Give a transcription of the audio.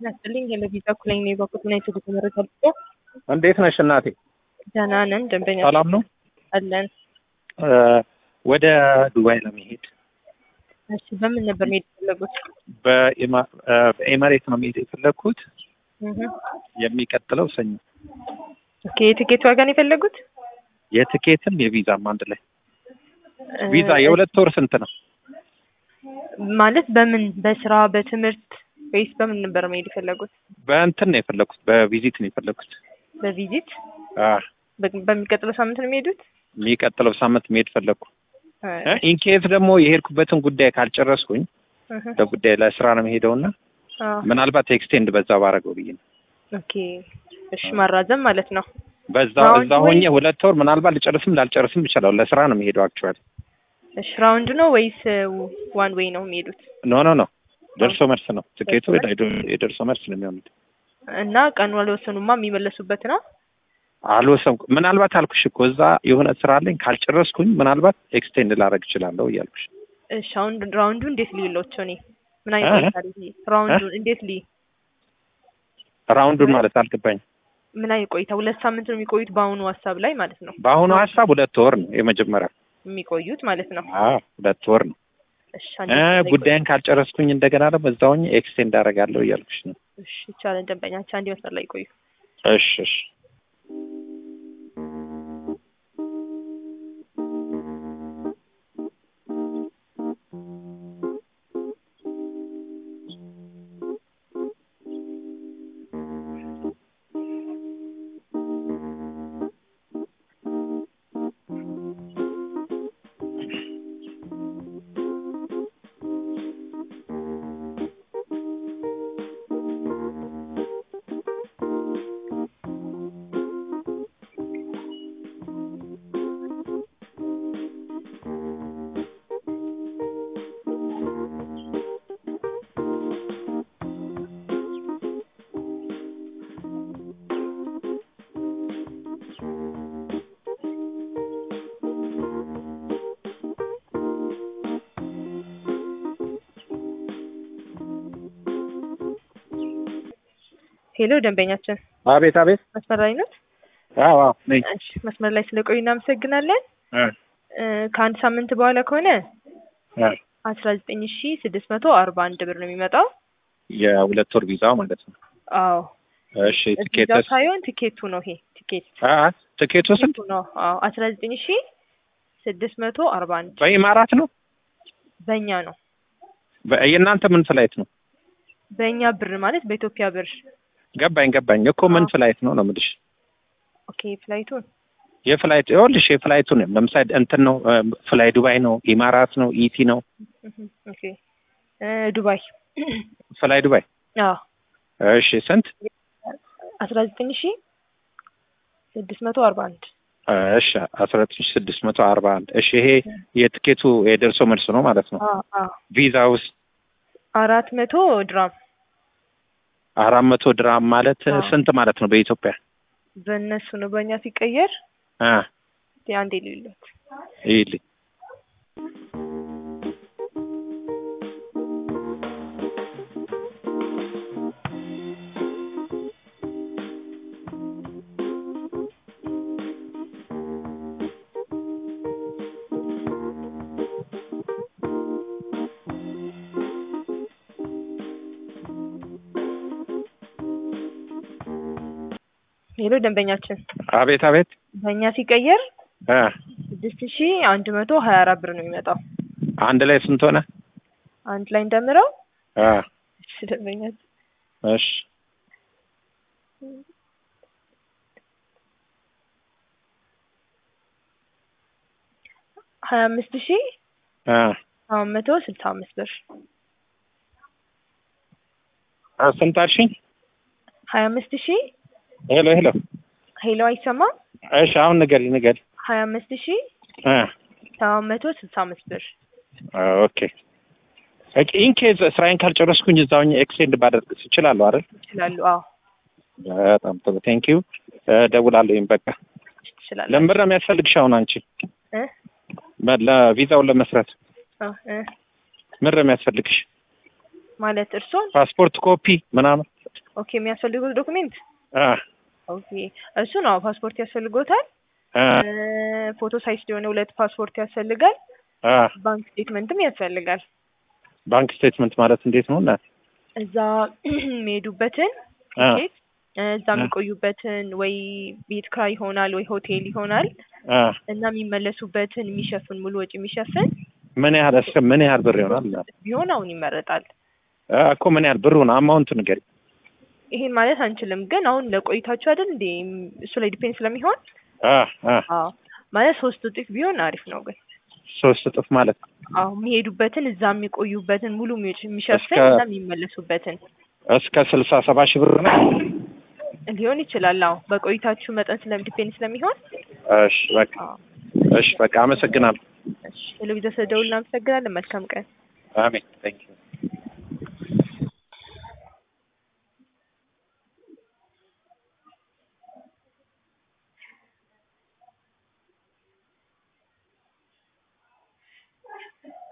ያስጥልኝ የለቪዛ ኩለኝ ነው የበኩት ና የትጉት መረጃ ልጦ እንዴት ነሽ እናቴ? ደህና ነን። ደንበኛ ሰላም ነው? አለን። ወደ ዱባይ ለመሄድ እሺ፣ በምን ነበር መሄድ የፈለጉት? በኤማ- በኤመሬት ነው መሄድ የፈለግኩት እህ። የሚቀጥለው ሰኞ። ኦኬ፣ የትኬት ዋጋ ነው የፈለጉት? የትኬትም የቪዛም አንድ ላይ። ቪዛ የሁለት ወር ስንት ነው? ማለት በምን በስራ በትምህርት ወይስ በምን ነበር መሄድ የፈለጉት? በእንትን ነው የፈለግኩት፣ በቪዚት ነው የፈለግኩት። በቪዚት አ በ- በሚቀጥለው ሳምንት ነው የሚሄዱት? የሚቀጥለው ሳምንት መሄድ ፈለግኩ። አይ፣ ኢንኬዝ ደግሞ የሄድኩበትን ጉዳይ ካልጨረስኩኝ እህ። ለጉዳይ ለስራ ነው የምሄደውና አዎ። ምናልባት ኤክስቴንድ በዛ ባረገው ብዬ ነው። ኦኬ፣ እሺ፣ ማራዘም ማለት ነው። በዛ ራውንድ እዛ ሆኜ ወይ- ሁለት ወር ምናልባት ልጨርስም ላልጨርስም ይችላል። ለስራ ነው የምሄደው አክቹዋሊ። እሺ፣ ራውንድ ነው ወይስ ዋን ዌይ ነው የሚሄዱት? ኖ ኖ ኖ ደርሶ መልስ ነው ትኬቱ ደርሶ መልስ? የደርሶ መልስ ነው የሚሆኑት። እና ቀኑ አልወሰኑማ የሚመለሱበት ነው። አልወሰንኩ ምናልባት አልኩሽ እኮ እዛ የሆነ ስራ አለኝ ካልጨረስኩኝ ምናልባት ኤክስቴንድ ላረግ እችላለሁ እያልኩሽ እሺ አሁን ራውንዱ እንዴት ልይሎቸው እኔ ምን አይነት እ? ቆይታ ልይ ራውንዱን እንዴት ልይ ራውንዱን ማለት አልገባኝም። ምን አይነት ቆይታ ሁለት ሳምንት ነው የሚቆዩት በአሁኑ ሀሳብ ላይ ማለት ነው በአሁኑ ሀሳብ ሁለት ወር ነው የመጀመሪያ የሚቆዩት ማለት ነው አዎ ሁለት ወር ነው። እሺ እ አንዴ ላይ ቆይ- ጉዳይን ካልጨረስኩኝ እንደገና ደግሞ እዛ ሆኜ ኤክስቴንድ አደርጋለሁ እያልኩሽ ነው። እሺ ይቻላል ደንበኛችን አንዴ መስመር ላይ ቆዩ እሺ እሺ ሄሎ ደንበኛችን አቤት አቤት መስመር ላይ ነው አዎ አዎ ነኝ እሺ መስመር ላይ ስለቆዩ እናመሰግናለን እ እ፣ ከአንድ ሳምንት በኋላ ከሆነ እ አስራ ዘጠኝ ሺ ስድስት መቶ አርባ አንድ ብር ነው የሚመጣው የሁለት ወር ቪዛው ማለት ነው። አዎ እሺ እዛ ቲኬትስ ሳይሆን ቲኬቱ ነው ይሄ ቲኬት አ ቲኬቱ ስንት ቲኬቱ ነው አዎ አስራ ዘጠኝ ሺ ስድስት መቶ አርባ አንድ በኢማራት ነው? በእኛ ነው በ- የእናንተ ምን ፍላይት ነው? በእኛ ብር ማለት በኢትዮጵያ ብር ገባኝ ገባኝ እኮ ምን አዎ። ፍላይት ነው ነው የምልሽ። ኦኬ ፍላይቱን የፍላይት ይኸውልሽ የፍላይቱ ነው ለምሳሌ እንትን ነው እ፣ ፍላይ ዱባይ ነው ኢማራት ነው ኢቲ ነው እህ፣ ኦኬ እ፣ ዱባይ ፍላይ ዱባይ አዎ እሺ ስንት አስራ ዘጠኝ ሺ ስድስት መቶ አርባ አንድ እሺ አስራ ሁለት ሺህ ስድስት መቶ አርባ አንድ እሺ ይሄ የትኬቱ የደርሶ መልስ ነው ማለት ነው አዎ አዎ ቪዛ ውስጥ አራት መቶ ድራም አራት መቶ ድራም ማለት አዎ። ስንት ማለት ነው በኢትዮጵያ በእነሱ ነው በእኛ ሲቀየር አ አንዴ ሌሎት ይልኝ ሌሎ ደንበኛችን አቤት አቤት በእኛ ሲቀየር አ ስድስት ሺ አንድ መቶ ሀያ አራት ብር ነው የሚመጣው አንድ ላይ ስንት ሆነ አንድ ላይ እንደምረው አ እሺ ደንበኛችን እሺ ሀያ አምስት ሺ አ ሰባት መቶ ስልሳ አምስት ብር አ ስንት አልሽኝ ሀያ አምስት ሺ ሄሎ ሄሎ ሄሎ አይሰማም እሺ አሁን ንገሪ ንገሪ ሀያ አምስት ሺ አ ሰባት መቶ ስልሳ አምስት ብር ኦኬ ኦኬ ኢንኬዝ ስራዬን ካልጨረስኩኝ እዛው ኤክስቴንድ ባደርግ እችላለሁ አይደል ይችላሉ አዎ በጣም ጥሩ ቴንክ ዩ እደውላለሁኝ በቃ ትችላለ ለምን ነው የሚያስፈልግሽ አሁን አንቺ እ በ- ለቪዛውን ለመስራት እ እ ምን ነው የሚያስፈልግሽ ማለት እርሶን ፓስፖርት ኮፒ ምናምን ኦኬ የሚያስፈልጉት ዶክሜንት አ ኦኬ እሱ ነው ፓስፖርት ያስፈልጎታል። አ ፎቶ ሳይዝ የሆነ ሁለት ፓስፖርት ያስፈልጋል። አ ባንክ ስቴትመንትም ያስፈልጋል። ባንክ ስቴትመንት ማለት እንዴት ነው? እና እዛ የሚሄዱበትን አ ቲኬት እዛ የሚቆዩበትን ወይ ቤት ክራይ ይሆናል ወይ ሆቴል ይሆናል አ እና የሚመለሱበትን የሚሸፍን ሙሉ ወጪ የሚሸፍን ምን ያህል እስከ ምን ያህል ብር ይሆናል? ቢሆን አሁን ይመረጣል። አ እኮ ምን ያህል ብሩን አማውንት ንገሪ። ይሄን ማለት አንችልም፣ ግን አሁን ለቆይታችሁ አይደል እንዴ እሱ ላይ ዲፔንድ ስለሚሆን አ አ አዎ ማለት ሶስት እጥፍ ቢሆን አሪፍ ነው። ግን ሶስት እጥፍ ማለት አዎ የሚሄዱበትን እዛ የሚቆዩበትን ሙሉ ወጪ የሚሸፍን እስከ- እና የሚመለሱበትን እስከ ስልሳ ሰባ ሺህ ብር ነው። ሊሆን ይችላል። አዎ በቆይታችሁ መጠን ስለም ዲፔንድ ስለሚሆን እሺ በቃ አዎ እሺ በቃ አመሰግናለሁ። እሺ ቴሌቪዥን ስለደውል እናመሰግናለን። መልካም ቀን። አሜን። ቴንክ ዩ